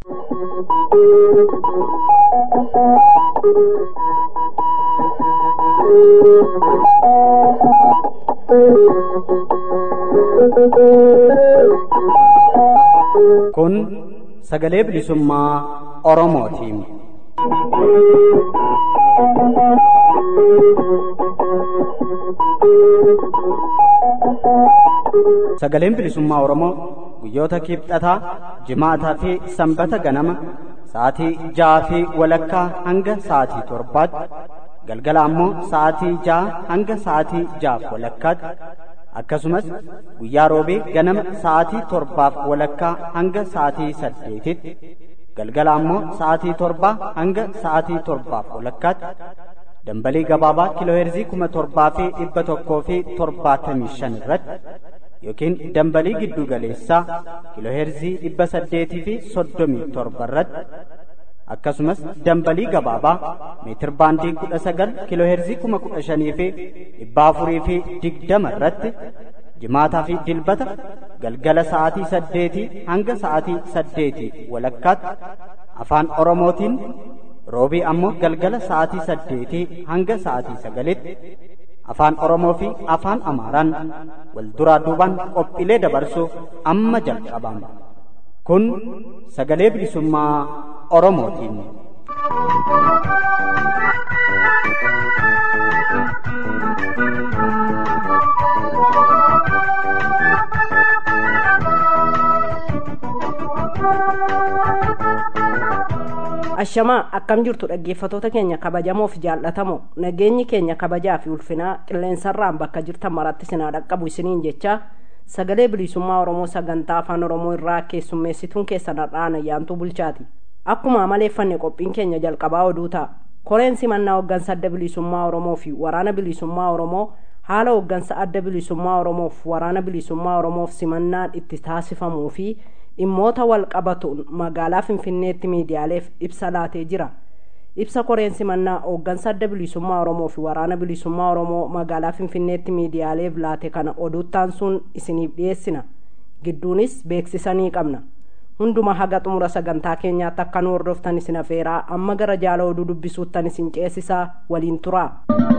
Kun sagalee bilisummaa Oromootiin. Sagaleen bilisummaa Oromoo guyyoota kibxataa, jimaataa fi sanbata ganama sa'aatii ja'aa fi walakkaa hanga sa'aatii torbaatti galgala ammoo sa'aatii ja'a hanga sa'aatii ja'aaf walakkaatti akkasumas guyyaa roobee ganama sa'aatii torbaaf walakkaa hanga sa'aatii saddeetitti galgala ammoo sa'aatii torbaa hanga sa'aatii torbaaf walakkaatti dambalii gabaabaa kiilooheerzii kuma torbaa fi dhibba tokkoo fi torbaatamii shan irratti yookiin dambalii giddu galeessaa kiilooheerzii dhibba saddeetii fi soddomii torba irratti akkasumas dambalii gabaabaa meetir baandii kudha sagal kiilooheerzii kuma kudha shanii fi dhibba afurii fi digdama irratti jimaataa fi dilbata galgala sa'aatii saddeetii hanga sa'aatii saddeetii walakkaatti afaan oromootiin roobii ammoo galgala sa'aatii saddeetii hanga sa'aatii sagalitti afaan oromoo fi afaan amaaraan wal duraa duubaan qophiilee dabarsuuf amma jalqabama kun sagalee bilisummaa oromootiin. ashamaa akkam jirtu dhaggeeffatoota keenya kabajamoo fi jaallatamoo nageenyi keenya kabajaa fi ulfinaa qilleensarraan bakka jirtan maratti sinaa dhaqqabu isiniin jecha sagalee bilisummaa oromoo sagantaa afaan oromoo irraa keessummeessituun keessan har'aan ayyaantuu bulchaati akkuma amaleeffanne qophiin keenya jalqabaa oduu ta'a koreen simannaa hoggansa adda bilisummaa oromoo fi waraana bilisummaa oromoo haala hoggansa adda bilisummaa oromoof waraana bilisummaa oromoof simannaan itti taasifamuu fi dhimmoota wal qabatuun magaalaa finfinneetti miidiyaaleef ibsa laatee jira ibsa koreen simannaa hooggansa adda bilisummaa oromoo fi waraana bilisummaa oromoo magaalaa finfinneetti miidiyaaleef laate kana oduuttaan sun isiniif dhiyeessina gidduunis beeksisanii qabna hunduma haga xumura sagantaa keenyaatti akka nu hordoftan isin afeeraa amma gara jaala oduu dubbisuuttan isin ceesisaa waliin turaa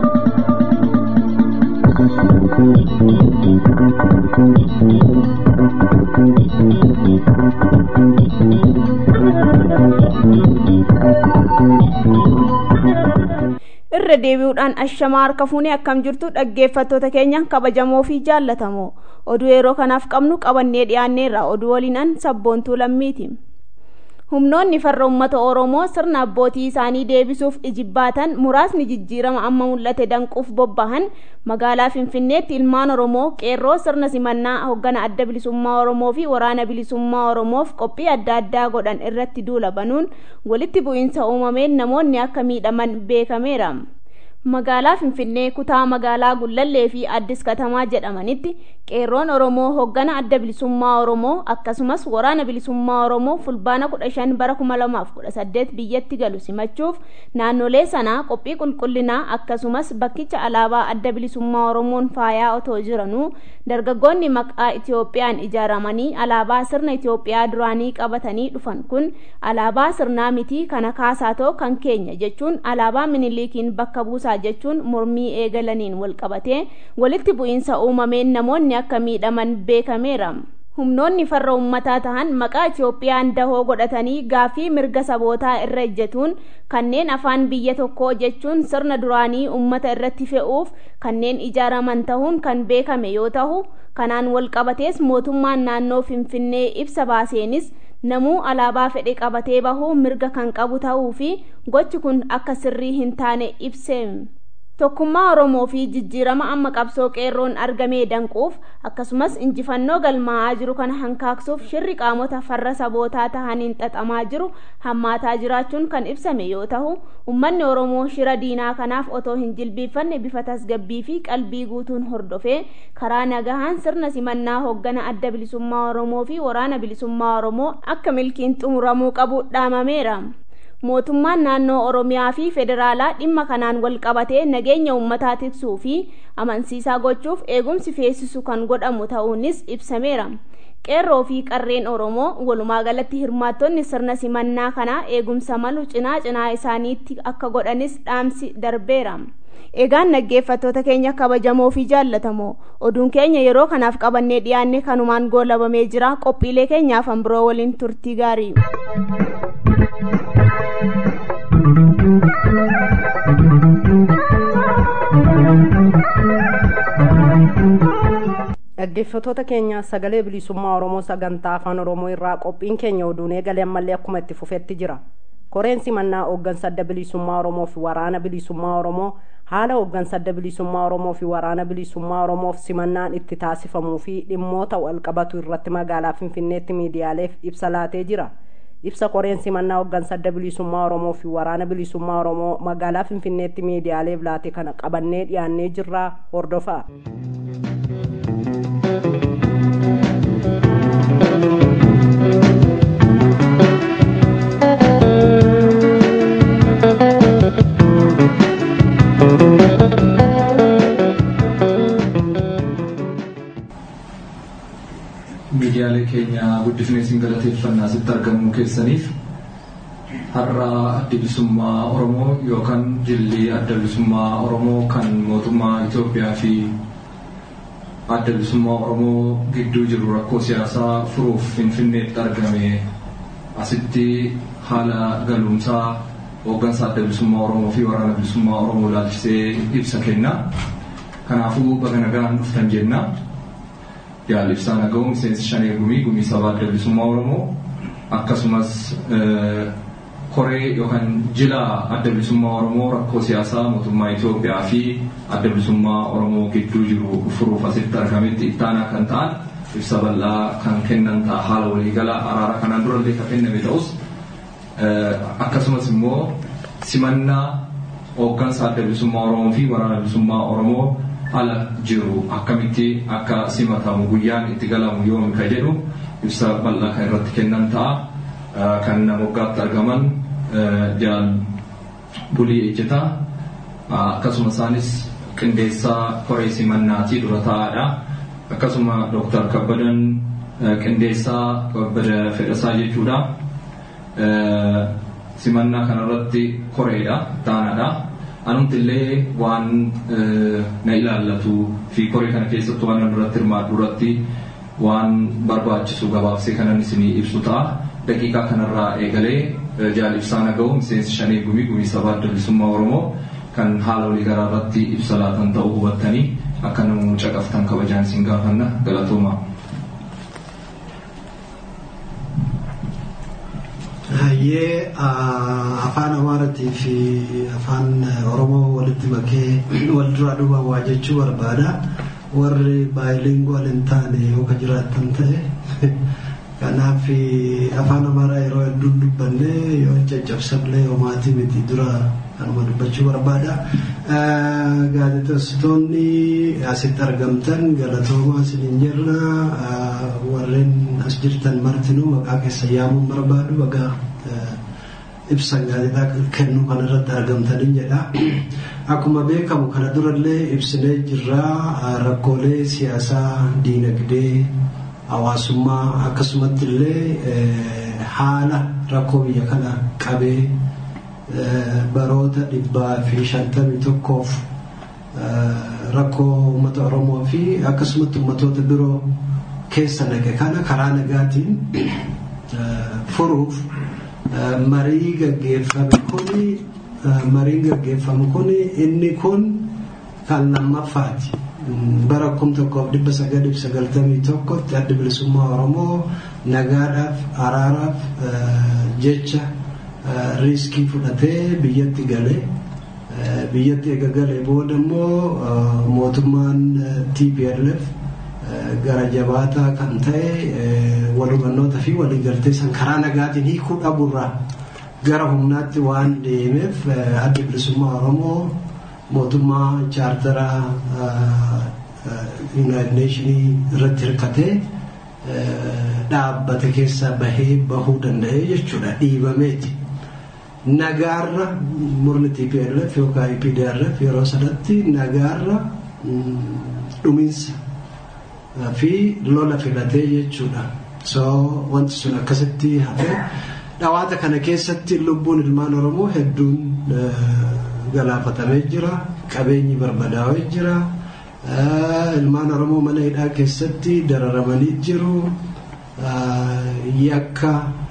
irra deebi'uudhaan ashamaa harka fuunee akkam jirtu dhaggeeffattoota keenya kabajamoo fi jaallatamoo oduu yeroo kanaaf qabnu qabannee dhiyaanneerra oduu waliinan sabboontuu lammiiti humnoonni farra ummata oromoo sirna abbootii isaanii deebisuuf ijibbaatan muraasni jijjiirama amma mul'ate danquuf bobbahan magaalaa finfinneetti ilmaan oromoo qeerroo sirna simannaa hoggana adda bilisummaa oromoo fi waraana bilisummaa oromoof qophii adda addaa godhan irratti duula banuun walitti bu'iinsa uumameen namoonni akka miidhaman beekameera magaalaa finfinnee kutaa magaalaa gullallee fi addis katamaa jedhamanitti qeerroon oromoo hoggana adda bilisummaa oromoo akkasumas waraana bilisummaa oromoo fulbaana 15 bara 2018 biyyatti galu simachuuf naannolee sanaa qophii qulqullinaa akkasumas bakkicha alaabaa adda bilisummaa oromoon faayaa otoo jiranuu dargaggoonni maqaa itiyoophiyaan ijaaramanii alaabaa sirna itiyoophiyaa duraanii qabatanii dhufan kun alaabaa sirnaa mitii kana kaasaatoo kan keenya jechuun alaabaa miniliikiin bakka buusaa jechuun mormii eegalaniin wal qabatee walitti bu'iinsa uumameen namoonni akka miidhaman beekameera. humnoonni farra ummataa tahan maqaa itiyoophiyaan dahoo godhatanii gaafii mirga sabootaa irra ejjetuun kanneen afaan biyya tokkoo jechuun sirna duraanii ummata irratti fe'uuf kanneen ijaaraman tahuun kan beekame yoo tahu kanaan wal qabatees mootummaan naannoo finfinnee ibsa baaseenis namuu alaabaa fedhe qabatee bahuu mirga kan qabu ta'uu fi gochi kun akka sirrii hin taane ibse tokkummaa oromoo fi jijjiirama amma qabsoo qeerroon argamee danquuf akkasumas injifannoo galmaa'aa jiru kana hankaaksuuf shirri qaamota farra sabootaa tahaniin xaxamaa jiru hammaataa jiraachuun kan ibsame yoo tahu ummanni oromoo shira diinaa kanaaf otoo hin jilbiiffanne bifa tasgabbii fi qalbii guutuun hordofee karaa nagahaan sirna simannaa hoggana adda bilisummaa oromoo fi waraana bilisummaa oromoo akka milkiin xumuramuu qabu dhaamameera mootummaan naannoo oromiyaa fi federaalaa dhimma kanaan wal qabatee nageenya uummataa tiksuu fi amansiisaa gochuuf eegumsi feesisu kan godhamu ta'uunis ibsameera qeerroo fi qarreen oromoo walumaa galatti hirmaattonni sirna simannaa kanaa eegumsa malu cinaa cinaa isaaniitti akka godhanis dhaamsi darbeera egaan dhaggeeffattoota keenya kabajamoo fi jaallatamoo oduun keenya yeroo kanaaf qabannee dhiyaanne kanumaan goolabamee jira qophiilee keenyaaf biroo waliin turtii gaarii dhaggeeffattoota keenya sagalee bilisummaa oromoo sagantaa afaan oromoo irraa qophiin keenya oduun eegalee ammallee akkuma itti fufetti jira koreen simannaa hooggansa adda bilisummaa oromoo fi waraana bilisummaa oromoo haala hooggansa adda bilisummaa oromoo fi waraana bilisummaa oromoof simannaan itti taasifamuu fi dhimmoota walqabatu irratti magaalaa finfinneetti miidiyaaleef ibsa laatee jira ibsa koreen simannaa hooggansa adda bilisummaa oromoo fi waraana bilisummaa oromoo magaalaa finfinneetti miidiyaaleef laate kana qabannee dhiyaannee jirraa hordofaa. miidiyaalee keenya guddifnee isin galateeffannaa asitti argamuu keessaniif har'a adda bilisummaa oromoo yookaan jilli adda bilisummaa oromoo kan mootummaa Itoophiyaa fi adda bilisummaa oromoo gidduu jiru rakkoo siyaasaa furuuf finfinneetti argame asitti haala galuumsaa hooggansa adda bilisummaa oromoo fi waraana bilisummaa oromoo ilaalchisee ibsa kenna kanaafuu baga nagaan dhuftan jenna. yaal ibsaan aga'u miseensi shanee gumii gumii sabaa adda bilisummaa oromoo akkasumas koree yookaan jila adda bilisummaa oromoo rakkoo siyaasaa mootummaa Itoophiyaa fi adda bilisummaa oromoo gidduu jiru furuuf asitti argametti ittaanaa kan ta'an ibsa bal'aa kan kennan ta'a haala waliigalaa araara kanaan durallee kan kenname ta'us akkasumas immoo simannaa hooggansa adda bilisummaa oromoo fi waraana bilisummaa oromoo ala jiru akkamitti akka simatamu guyyaan itti galamu yoomi ka jedhu ibsa bal'aa kan irratti kennan ta'a kan nama waggaatti argaman jaal bulii ejjetaa akkasuma isaanis qindeessaa koree simannaatii dura taa'aadha akkasuma dooktar kabbadan qindeessaa kabbada fedhasaa jechuudha simannaa kanarratti koreedha taanaadha anumti illee waan na ilaallatu fi koree kana keessatti waan duratti hirmaadhu irratti waan barbaachisu gabaabsee kanan isinii ibsu ta'a. Daqiiqaa kanarraa eegalee jaal ibsaan aga'u miseensi shanii gumii gumii sabaa adda bilisummaa Oromoo kan haala walii garaa irratti ibsa laatan ta'uu hubattanii akka namoonni caqaftan kabajaan isin gaafanna galatooma. Hayyee afaan Amaaraatii fi afaan Oromoo walitti makee wal duraa duubaan waa jechuu barbaada. Warri baay'iliingwal hin taane yoo ka jiraatan ta'e kanaaf afaan Amaaraa yeroo hedduu dubbanne yoo caccabsamlee homaatii miti dura kanuma dubbachuu barbaada. Gaazexeessitoonni asitti argamtan galatoomaa isiniin jirra. Warreen as jirtan martinuu maqaa keessa yaamuun barbaadu baga ibsa gaazexaa kennuu kan irratti argamtanii jedha. Akkuma beekamu kana durallee ibsinee jirra rakkoolee siyaasaa, diinagdee, hawaasummaa akkasumatti illee haala rakkoo biyya kana qabee baroota dhibbaa fi shantamii tokkoof rakkoo uummata Oromoo fi akkasumatti uummatoota biroo keessa naqe kana karaa nagaatiin furuuf marii gaggeeffame kuni mariin gaggeeffamu kuni inni kun kan lammaffaati. Bara kum tokkoof dhibba sagalii fi sagaltamii tokkotti adda bilisummaa Oromoo nagaadhaaf araaraaf jecha riiskii fudhatee biyyatti galee biyyatti eega galee booda immoo mootummaan TPLF gara jabaataa kan ta'e wal hubannoota fi waliigaltee san karaa nagaatiin hiikuu dhabuurraa gara humnaatti waan deemeef adda bilisummaa Oromoo mootummaa chaartara Yuunaayitid Neeshinii irratti hirkatee dhaabbate keessaa bahee bahuu danda'ee jechuudha dhiibameeti. Nagaarra murni TPLF yookaan EPDRF yeroo sanatti nagaarra dhumiinsa fi lola filatee jechuudha. So wanti sun akkasitti hafe dhawaata kana keessatti lubbuun ilmaan Oromoo hedduun galaafatamee jira. Qabeenyi barbadaa'ee jira. Ilmaan Oromoo mana hidhaa keessatti dararamanii jiru. Yakka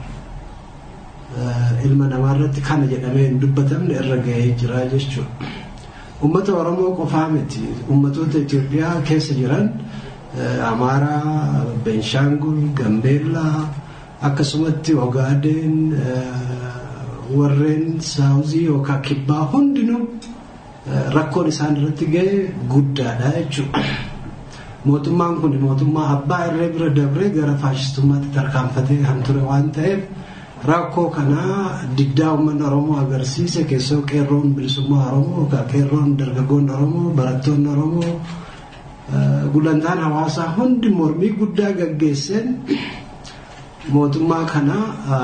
ilma namaarratti kana jedhamee hin dubbatamne irra gahee jira jechuudha. Uummata Oromoo qofaa miti. Uummatoota Itoophiyaa keessa jiran Amaaraa, Beenishaangul, Gambeellaa akkasumatti Ogaadeen warreen saawuzii yookaan kibbaa hundinuu rakkoon isaan irratti ga'e guddaadha jechuudha. Mootummaan kun mootummaa abbaa irree bira dabree gara faashistummaatti tarkaanfatee kan ture waan ta'eef rakkoo kanaa diddaa uummanni Oromoo agarsiise keessoo qeerroon bilisummaa Oromoo yookaan qeerroon dargaggoonni Oromoo barattoonni Oromoo gulantaan hawaasaa hundi mormii guddaa gaggeesseen mootummaa kana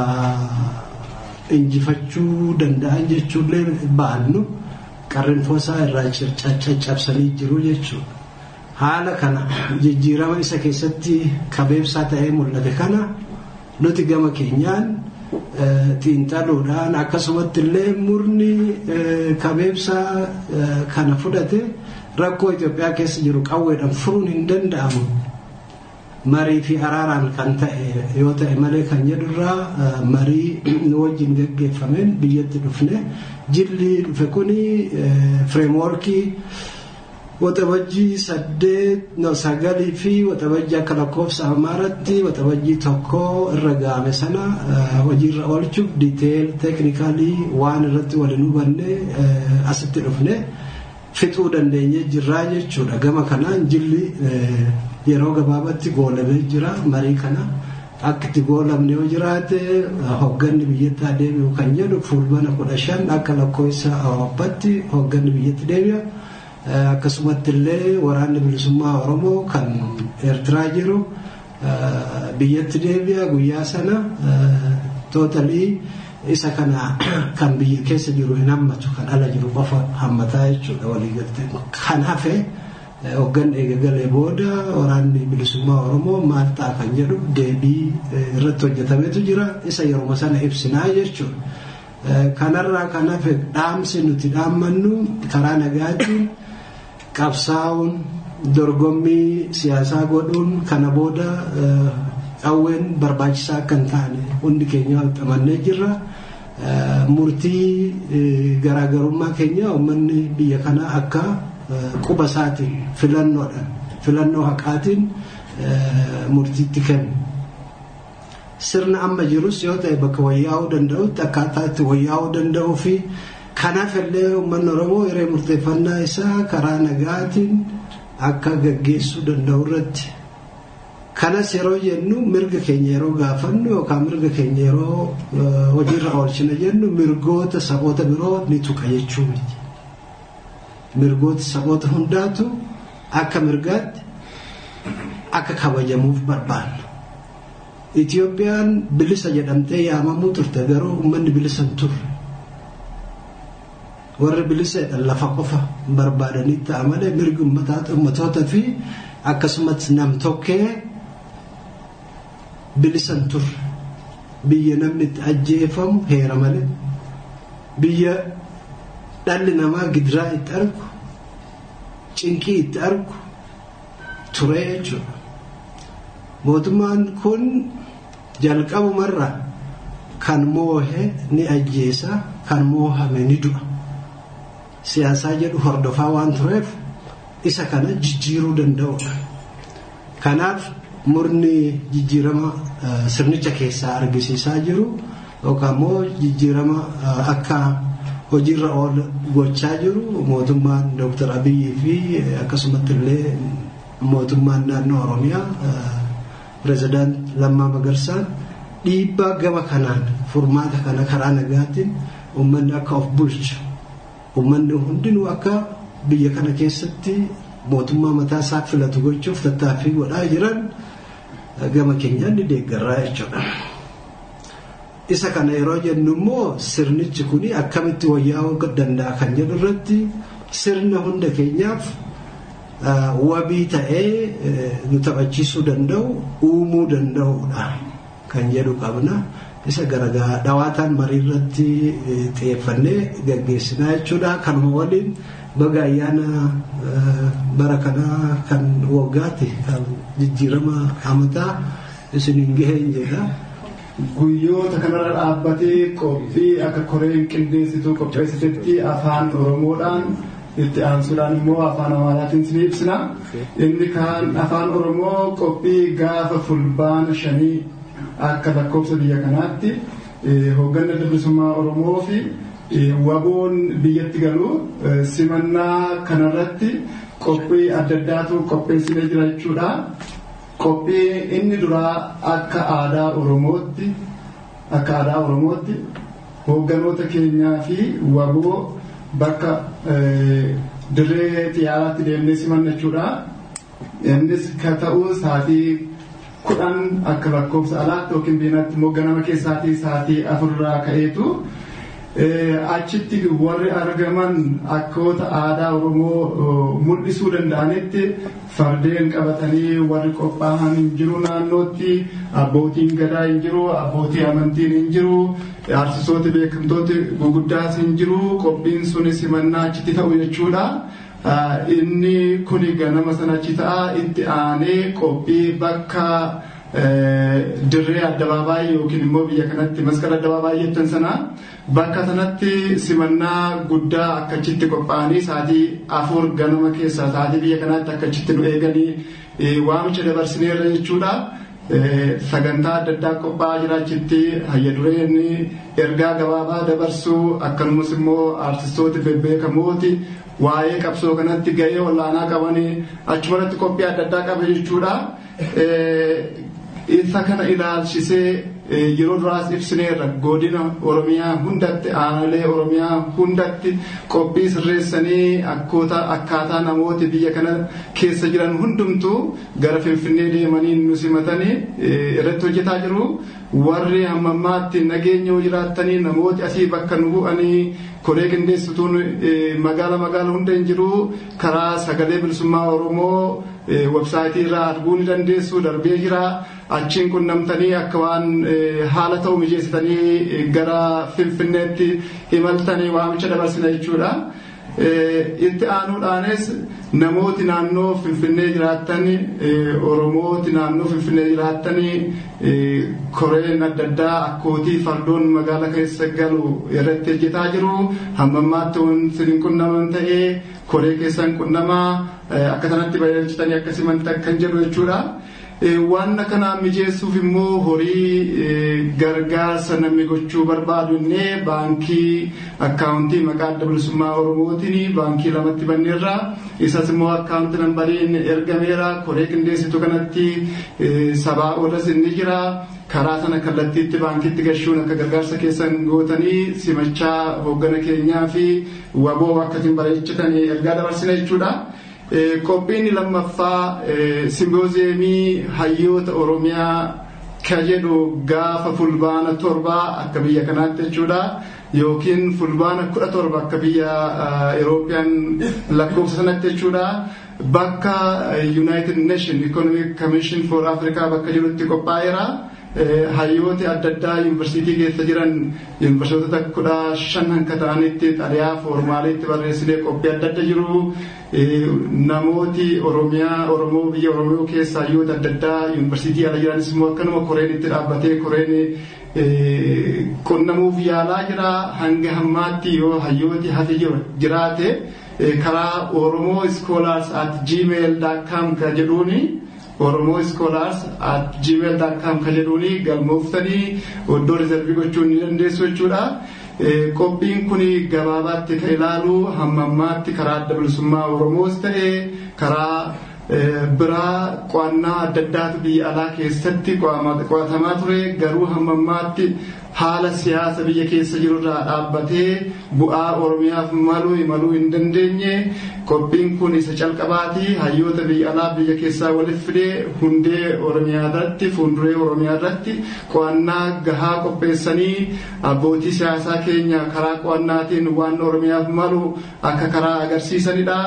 injifachuu danda'an jechuullee baannu qarrinfoosaa irraa caccabsanii jiru jechuudha. Haala kana jijjiirama isa keessatti kabeebsaa ta'ee mul'ate kana nuti gama keenyaan xiinxaluudhaan akkasumatti illee murni kabeebsaa kana fudhate rakkoo Itoophiyaa keessa jiru qawweedhaan furuun hin danda'amu. Marii fi araaraan kan ta'e yoo ta'e malee kan jedhurraa marii wajjin gaggeeffameen biyyatti dhufne jilli dhufe kuni fireemworkii waxabajjii saddeet sagalii fi waxabajjii akka lakkoofsa amaaratti waxabajjii tokko irra ga'ame sana hojiirra oolchuuf diiteel teeknikalii waan irratti waliin hubanne asitti dhufne fixuu dandeenye jirraa jechuudha gama kanaan jilli yeroo gabaabatti goolamee jira marii kana akka itti goolamne yoo jiraate hogganni biyyatti adeemu kan jedhu fulbana kudha shan akka lakkoofsa awwaabbaatti hogganni biyyatti deebi'a. akkasumatti illee waraanni bilisummaa oromoo kan eertiraa jiru biyyatti deebi'a guyyaa sana tootalii isa kana kan biyya keessa jiru hin hammatu kan ala jiru qofa hammataa jechuudha waliigaltee kan hafe hoggan eegagalee booda waraanni bilisummaa oromoo maal ta'a kan jedhu deebii irratti hojjetametu jira isa yeroo sana ibsinaa jechuudha kanarraa kan hafe dhaamsi nuti dhaammannu karaa nagaatiin qabsaa'uun dorgommii siyaasaa godhuun kana booda qawween barbaachisaa akka hin taane hundi keenya walxamannee jirra. Murtii garaagarummaa keenya uummanni biyya kanaa akka quba isaatiin filannoodhaan filannoo haqaatiin murtiitti kennu. Sirna amma jirus yoo ta'e bakka wayyaa'uu danda'utti akkaataa itti wayyaa'uu danda'uu fi kanaaf illee uummanni oromoo hiree murteeffannaa isaa karaa nagaatiin akka gaggeessuu danda'u irratti kanas yeroo jennu mirga keenya yeroo gaafannu yookaan mirga keenya yeroo hojiirra oolchina jennu mirgoota saboota biroo ni tuqa jechuu miti mirgoota saboota hundaatu akka mirgaatti akka kabajamuuf barbaanna. Itiyoophiyaan bilisa jedhamtee yaamamuu turte garuu uummanni bilisa hin turre. warri bilisa lafa qofa barbaadanii ta'a malee mirgi uummatootaa fi akkasumas nam-tokkee bilisa hin turre biyya namni itti ajjeefamu heera malee biyya dhalli namaa gidiraa itti argu cinqii itti argu ture jechuudha. Mootummaan kun jalqabumarra kan moohe ni ajjeesa kan moohame ni du'a. siyaasaa jedhu hordofaa waan tureef isa kana jijjiiruu danda'udha. Kanaaf murni jijjiirama sirnicha keessaa argisiisaa jiru yookaan immoo jijjiirama akka hojiirra oolu gochaa jiru mootummaan Dr. Abiyyi fi akkasumatti illee mootummaan naannoo Oromiyaa pirezidaant Lammaa Magarsaan dhiibbaa gama kanaan furmaata kana karaa nagaatiin uummanni akka of bulchu uummanni hundinuu akka biyya kana keessatti mootummaa mataa isaa filatu gochuuf tattaaffii godhaa jiran gama keenyaan ni deeggarraa jechuudha. Isa kana yeroo jennu immoo sirnichi kun akkamitti wayyaa'uu danda'a kan jedhu irratti sirna hunda keenyaaf wabii ta'ee nu taphachiisuu danda'u uumuu danda'udha kan jedhu qabna. Isa garagaa dhawaataan marii irratti xiyyeeffannee gaggeessinaa jechuudha. Kanuma waliin baga ayyaana bara kanaa kan waggaatti kan jijjiirama amataa isiniin gaheen jedha. Guyyoota kanarra dhaabbatee qophii akka koreen qindeessituu qopheessitetti afaan Oromoodhaan itti aansuudhaan immoo afaan Amaaraatiin isin ibsina. Inni kaan afaan Oromoo qophii gaafa fulbaana shanii akka lakkoofsa biyya kanaatti hoogganaa bilisummaa Oromoo fi waboon biyyatti galu simannaa kanarratti qophii adda addaatu qopheessinee jira jechuudha. Qophii inni duraa akka aadaa Oromootti akka aadaa Oromootti hoogganoota keenyaa fi waboo bakka dirree xiyyaaraatti deemnee simanna jechuudha. Innis ka ta'u sa'aatii kudhan akka lakkoofsa alaatti yookiin biyyaatti immoo ganama keessaatii sa'aatii afurraa ka'eetu achitti warri argaman akkoota aadaa Oromoo mul'isuu danda'anitti fardeen qabatanii warri qophaa'an hin jiru naannootti abbootiin gadaa hin jiru abbootii amantiin hin jiru aartistooti beekamtooti guguddaas hin jiru qophiin sunis simannaa achitti ta'u jechuudha. Inni kuni ganama sana achi ta'a itti aanee qophii bakka dirree addabaabaayii yookiin immoo biyya kanatti masqala addabaabaayii jettan sana bakka sanatti simannaa guddaa akka achitti qophaa'anii sa'aatii afur ganama keessaa sa'aatii biyya kanaatti akka achitti nu eeganii waamicha dabarsineerra jechuudha. Sagantaa adda addaa qophaa'aa jira achitti hayya dureen ergaa gabaabaa dabarsuu akkasumas immoo aartistooti bebbeekamooti waa'ee qabsoo kanatti gahee olaanaa qabanii achumarratti qophii adda addaa qaba jechuudha. Isa kana ilaalchisee yeroo duraas ibsineerra godina Oromiyaa hundatti aanalee Oromiyaa hundatti qophii sirreessanii akkaataa namooti biyya kana keessa jiran hundumtuu gara Finfinnee deemanii nu simatanii irratti hojjetaa jiru. Warri hammammaatti nageenya jiraattanii namooti asii bakka nu bu'anii koree qindeessituun magaala magaala hunda hin jiru karaa sagalee bilisummaa Oromoo websaayitii irraa arguu ni dandeessu darbee jira achiin qunnamtanii akka waan haala ta'u mijeessitanii gara finfinneetti imaltanii waamicha dabarsina jechuudha. Itti aanuudhaanis namooti naannoo finfinnee jiraattan oromooti naannoo finfinnee jiraattan koreen adda addaa akkootii fardoon magaala keessa galu irratti hojjetaa jiru hammammaatti wanti hin qunnaman ta'ee koree keessan qunnamaa akka sanatti bareechitanii akkasumatti akkan jedhu jechuudha. waan kanaa mijeessuuf immoo horii gargaarsa namni gochuu barbaadu innee baankii akkaawuntii maqaa adda bilisummaa oromootiin baankii lamatti banneerra isas immoo akkaawunti nambariin ergameera koree qindeessitu kanatti sabaa olas inni jira karaa sana kallattiitti baankiitti gashuun akka gargaarsa keessan gootanii simachaa hooggana keenyaa fi waboo akkatiin bareechitanii ergaa dabarsina jechuudha. qophiin lammaffaa simboozeemii hayyoota oromiyaa ka jedhu gaafa fulbaana torbaa akka biyya kanaatti jechuudha yookiin fulbaana kudha torba akka biyya Eurooppiyaan lakkoofsa sanatti jechuudha bakka United Nation Economic Commission for Africa bakka jedhutti qophaa'eera. hayyooti adda addaa yuunivarsiitii keessa jiran yuunivarsiitota kudha shan hanka ta'anitti xaliyaa foormaaliitti barreessinee qophii adda adda jiru namooti oromiyaa oromoo biyya oromoo keessa hayyoota adda addaa yuunivarsiitii ala jiranis immoo akkanuma koreen itti dhaabbatee koreen qunnamuuf yaalaa jira hanga hammaatti yoo hayyooti hafi jiraate karaa oromoo iskoolaars at gmail.com ka jedhuuni oromoo iskoolaars at gmail.com ka jedhuuni galmooftanii oddoo rizervii gochuu ni dandeessu jechuudha. Qophiin kun gabaabaatti ka ilaalu hammammaatti karaa adda bilisummaa oromoos ta'e karaa biraa qo'annaa adda addaatu biyya alaa keessatti qo'atamaa ture garuu hammammaatti haala siyaasa biyya keessa jirurraa dhaabbatee bu'aa oromiyaaf maluu imaluu hin dandeenye qophiin kun isa calqabaati hayyoota biyya alaa biyya keessaa walitti fidee hundee oromiyaa irratti fuulduree oromiyaa irratti qo'annaa gahaa qopheessanii abbootii siyaasaa keenya karaa qo'annaatiin waan oromiyaaf malu akka karaa agarsiisanidha.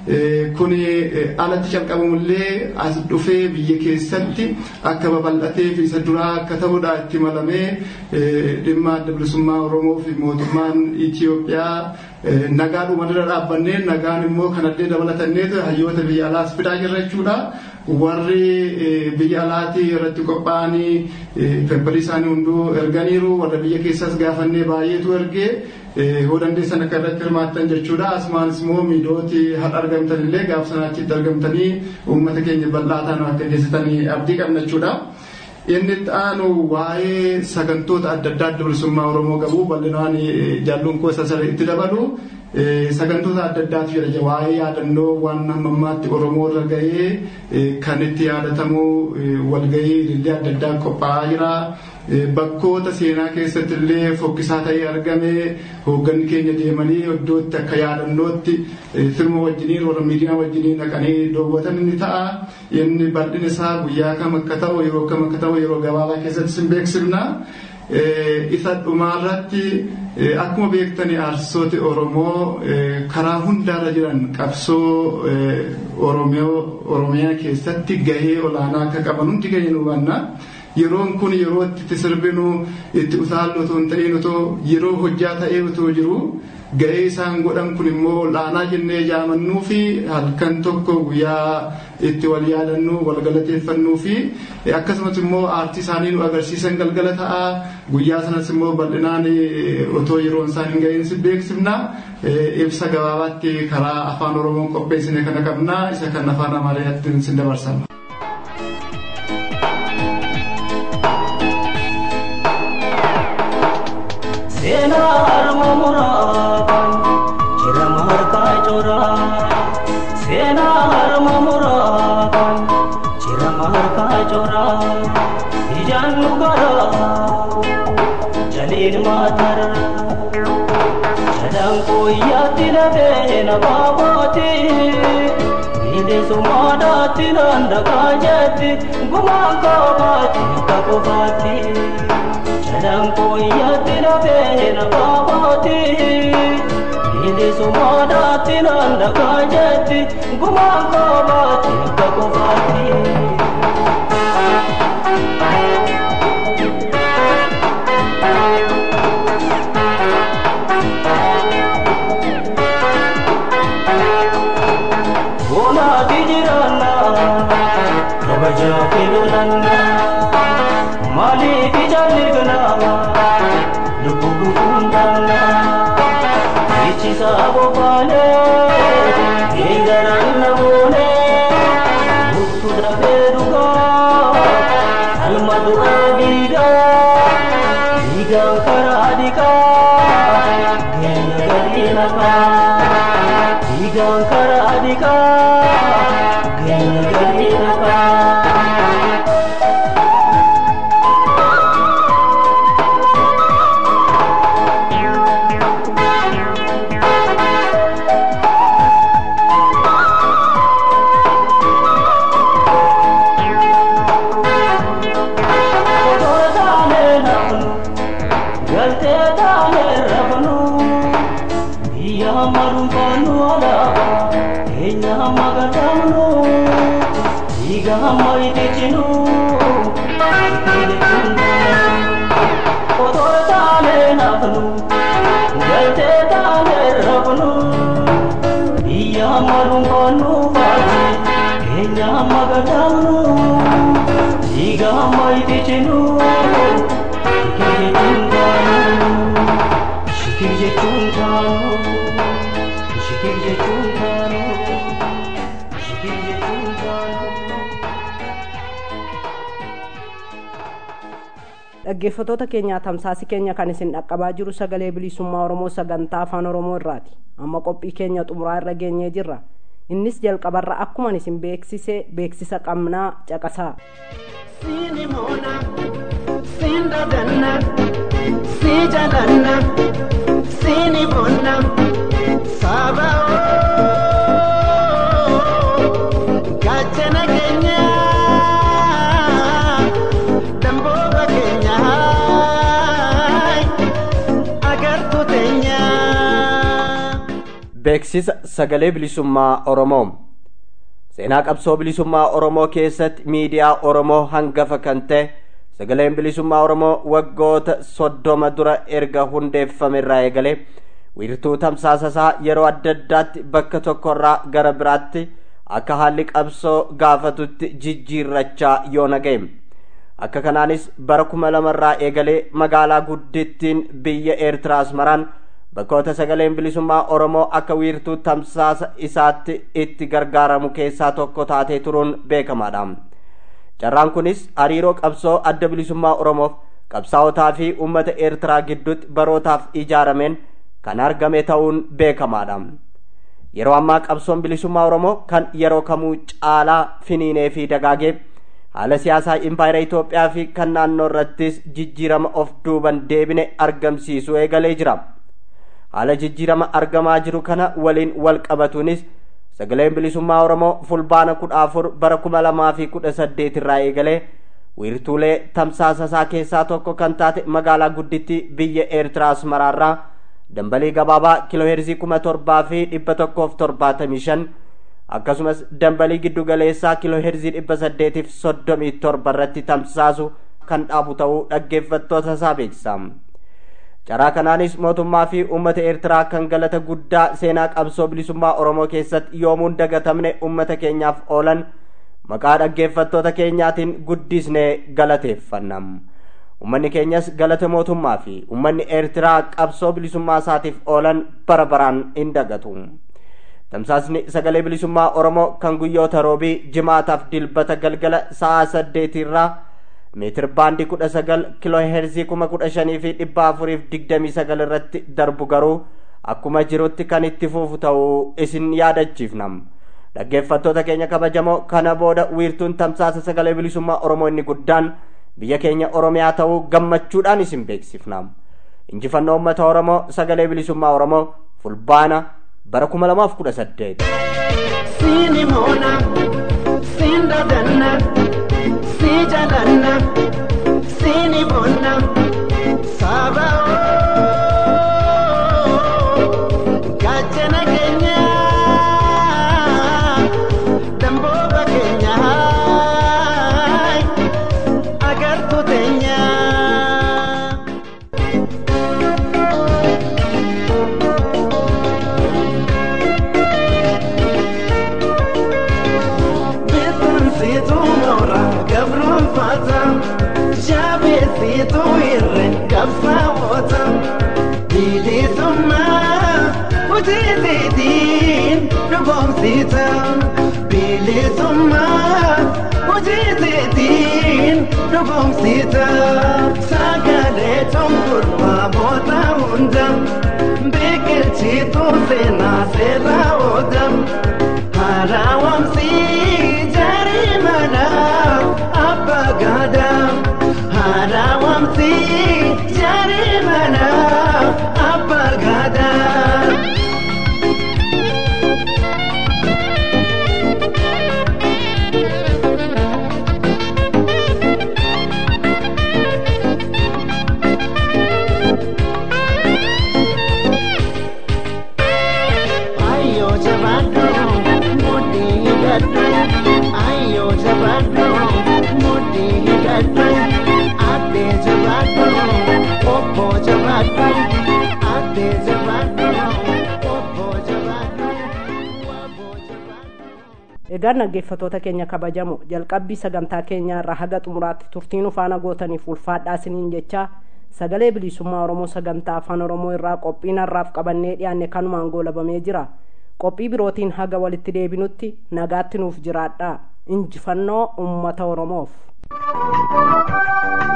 kuni alatti calqabamullee as dhufee biyya keessatti akka babal'atee fi isa duraa akka ta'udha itti malamee dhimma adda bilisummaa Oromoo fi mootummaan Itoophiyaa nagaa dhumarra dhaabbannee nagaan immoo kanallee dabalatannee hayyoota biyya alaas fidaa jirra jechuudha. warri biyya alaatii irratti qophaa'anii pepparii isaanii hunduu erganiiru warra biyya keessas gaafannee baay'eetu ergee hoo dandeessan akka irratti hirmaattan jechuudha asumaanis immoo miidiyooti har'a argamtan illee gaaf sanaachitti argamtanii uummata keenya bal'aa ta'an akka geessitanii abdii qabna jechuudha. Inni itti aanu waa'ee sagantoota adda addaa adda bilisummaa Oromoo qabu bal'inaan jaalluun koo isa itti dabalu sagantoota adda addaatu jira waa'ee yaadannoo waan amma ammaatti Oromoo irra gahee kan itti yaadatamu walgahii illee adda addaa qophaa'aa jira. Bakkoota seenaa keessatti illee fokkisaa ta'ee argame hoogganni keenya deemanii iddootti akka yaadannootti firma wajjiniin warra miidiyaa wajjiniin dhaqanii daawwatan ni ta'a. Inni bal'ina isaa guyyaa kam akka ta'u yeroo kam akka ta'u yeroo gabaabaa keessatti sin beeksifna. isa dhumaarratti akkuma beektani aartistooti Oromoo karaa hundaarra jiran qabsoo Oromiyaa keessatti gahee olaanaa akka qaban hundi keenya nu hubanna. Yeroon kun yeroo itti sirbinu itti utaallu otoo hin ta'in otoo yeroo hojjaa ta'ee otoo jiru gahee isaan godhan kun immoo olaanaa jennee jaamannuu fi halkan tokko guyyaa itti wal yaadannuu wal galateeffannuu fi akkasumas immoo aartii isaanii nu agarsiisan galgala ta'a guyyaa sanas immoo bal'inaan otoo yeroon isaan hin gahin si beeksifna ibsa gabaabaatti karaa afaan oromoon qopheessine kana qabna isa kan afaan amaariyaatti sin dabarsama. seenaa harma muraaban jirama harkaa coraa seenaa harma muraaban jirama harkaa coraa ijaan nu garaa jaliin maatara jalaan kooyyaatti lafee na baabooti bilisummaadhaatti naan dhagaa jetti gumaan koobaatti akka qofaatti. Jalan koyyaatti lafee na baabooti bilisummaadhaatti naan dhagaa jetti gumaan koobaatti akka qofaatti. Bonaati jiraanna kabajaa fi lolannaa. maaliif ijaalligna lubbuu hundaanna ichisa bobaane eegaran namoone murtu dafee dhugaa alma du'aa dhiiga dhiigaan karaa dhiqaa geenya galii naqaa dhiigaan karaa dhiqaa geenya galii naqaa. dhaggeeffatoota keenyaa tamsaasi keenya kan isin dhaqqabaa jiru sagalee bilisummaa oromoo sagantaa afaan oromoo irraati amma qophii keenya xumuraa irra geenyee jirra innis jalqabarra akkuman isin beeksise beeksisa qabnaa caqasaa Sini mona, sin dadanna, si jalanna, sini bonna, saba gachana keenya, damboota keenya, agartuu teenya. beeksisa sagalee bilisummaa oromoo seenaa qabsoo bilisummaa oromoo keessatti miidiyaa oromoo hangafa kan ta'e sagaleen bilisummaa oromoo waggoota soddoma dura erga hundeeffame irraa eegalee wiirtuu tamsaasa isaa yeroo adda addaatti bakka tokkorraa gara biraatti akka haalli qabsoo gaafatutti jijjiirrachaa yoo naga'e akka kanaanis bara kuma lamarraa eegalee magaalaa guddittiin biyya eertiraa asmaraan bakkoota sagaleen bilisummaa oromoo akka wiirtuu tamsaasa isaatti itti gargaaramu keessaa tokko taatee turuun beekamaadha carraan kunis hariiroo qabsoo adda bilisummaa oromoof qabsaa'otaa fi uummata eertiraa gidduutti barootaaf ijaarameen kan argame ta'uun beekamaadha yeroo ammaa qabsoon bilisummaa oromoo kan yeroo kamuu caalaa finiinee fi dagaagee haala siyaasaa impaayera Itoophiyaa fi kan naannoo irrattis jijjiirama of duuban deebine argamsiisuu eegalee jira. Haala jijjiirama argamaa jiru kana waliin wal qabatuunis sagaleen bilisummaa Oromoo fulbaana kudha afur bara kuma lamaa fi kudha saddeet irraa eegalee wiirtuulee tamsaasa isaa keessaa tokko kan taate magaalaa guddittii biyya Eertiraa Asmaraarraa dambalii gabaabaa kiilooheerzii kuma torbaa fi dhibba tokkoof torbaatamii shan akkasumas dambalii giddu galeessaa kiilooheerzii dhibba saddeetiif soddomii torba irratti tamsaasu kan dhaabu ta'uu dhaggeeffattoota isaa beeksisa. Carraa kanaanis mootummaa fi uummata Eertiraa kan galata guddaa seenaa qabsoo bilisummaa Oromoo keessatti yoomuun dagatamne uummata keenyaaf oolan maqaa dhaggeeffattoota keenyaatiin guddisnee galateeffanna. Uummanni keenyas galata mootummaa fi uummanni Eertiraa qabsoo bilisummaa isaatiif oolan bara baraan hin dagatu. Tamsaasni sagalee bilisummaa Oromoo kan guyyoota roobii jimaataaf dilbata galgala sa'a saddeetirraa meetir baandii kudha sagal kiloo heerzii kuma kudha shanii fi dhibba afuriif digdamii sagal irratti darbu garuu akkuma jirutti kan itti fufu ta'uu isin yaadachiifna. Dhaggeeffattoota keenya kabajamoo kana booda wiirtuun tamsaasa sagalee bilisummaa Oromoo inni guddaan biyya keenya Oromiyaa ta'uu gammachuudhaan isin beeksifna. Injifannoo uummata Oromoo sagalee bilisummaa Oromoo fulbaana bara kuma lamaaf kudha saddeet. Sini moona, siin dadanna, sii jalanna, sini bonna, saba gaachana keenya, dambooba keenya, agartuu teenya. Beekumsitu moora gabroonfata jaabeessitu irree qabsaa'oota bilisummaa hojiitiin dhugoomsita bilisummaa hojiitiin dhugoomsita sagalee cunqursaa booda hunda biqilchitu seenaa seeraa ooda. Harawamsi jari mana apa gada Harawamsi jari mana apa gada Ayo jabadu mudi hidatu Ayo jabadu mudi hidatu Ate jabadu Oppo jabadu Ate jabadu Oppo jabadu Wabo jabadu Egaan dhaggeeffattoota keenya kabajamu jalqabbii sagantaa keenyaa irraa haga xumuraatti turtiin ufaana gootaniif ulfaadhaa isiniin jechaa sagalee bilisummaa Oromoo sagantaa afaan Oromoo irraa qophiin har'aaf qabannee dhiyaanne kanumaan goolabamee jira. Qophii birootiin haga walitti deebinutti nagaatti nuuf jiraadhaa. Injifannoo uummata Oromoof.